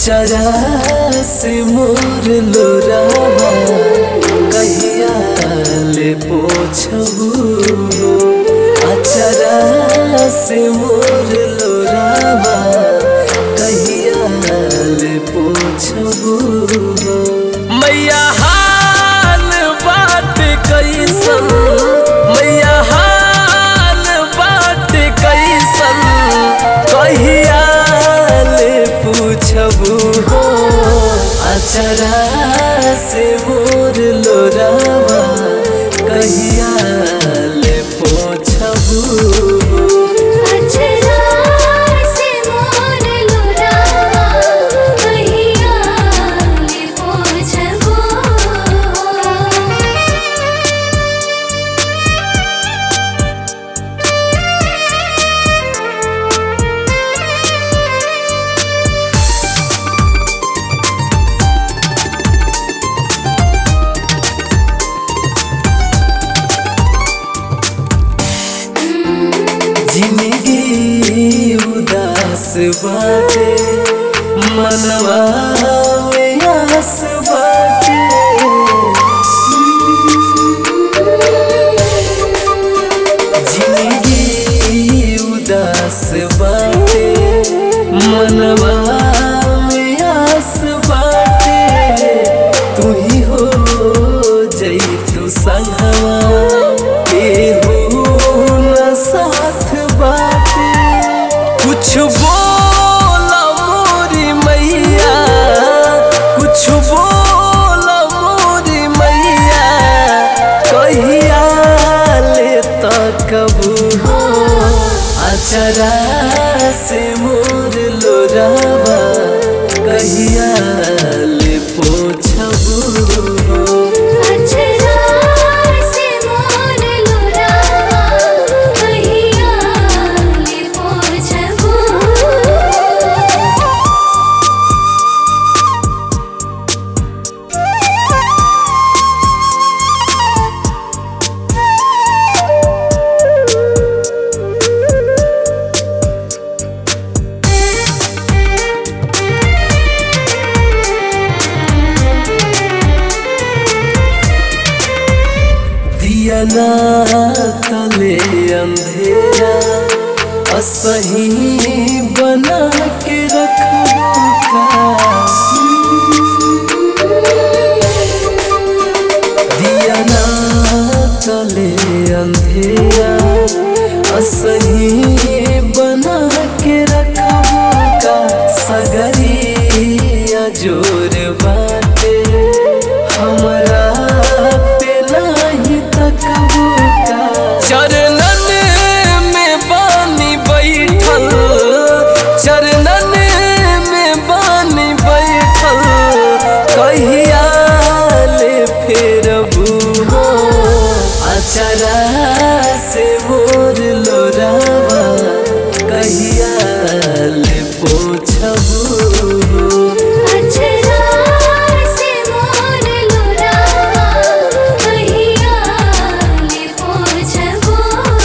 अचरा से मोर लोरावा कहिया ले पोछबू अचरा से मोर लोरावा कहिया ले पोछबू मैया हाल बात कैसन मैया हाल बात कैसन कहिया ले पूछबू हो अचरा से मोर लोरावा कहिया ले पूछबू अचरा से मोर लोरावा कहिया ले पोछबो जिंदगी उदास बाटे मनवा में आस बाटे जिंदगी उदास बाटे मनवा में आस बाटे तू ही हो जई तू संगवा केहू न साथ बाटे कुछ बोला मोरी मैया कुछ बोला मोरी मैया कहिया ले तकबू हो अचरा से मोर लोरावा कहिया ले पोछबू हो अचरा से मोर लोरावा कहिया ले पोछबो दिया ना तले अंधेरा असही बना के रखबू का दिया ना तले अंधेरा असही बना के रखबू का सगरिया जोर बाटे हमरा पे नाही तकबू का चरणन में बानी बैठल चरणन में बानी बैठल कहिया ले फेरबू हो अचरा से मोर लोरावा कहिया ले पोछबू हो अचरा से मोर लोरावा कहिया ले पोछबो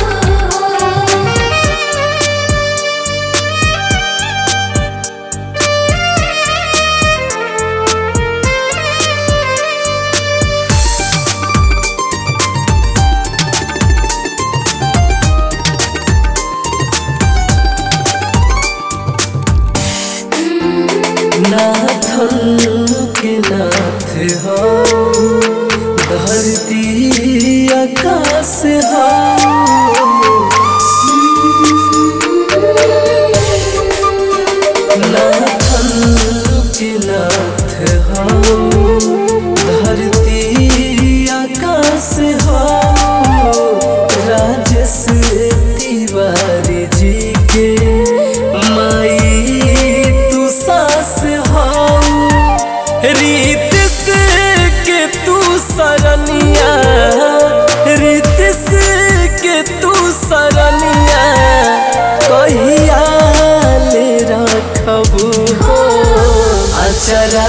नाथन के नाथ हो धरती आकाश हो नाथन के नाथ हो धरती आकाश हो राजस तिवारी जी के माई तू सास हो रीत से के तू सरनिया रीत से के तू सरनिया कहिया ले रखबू हो अचरा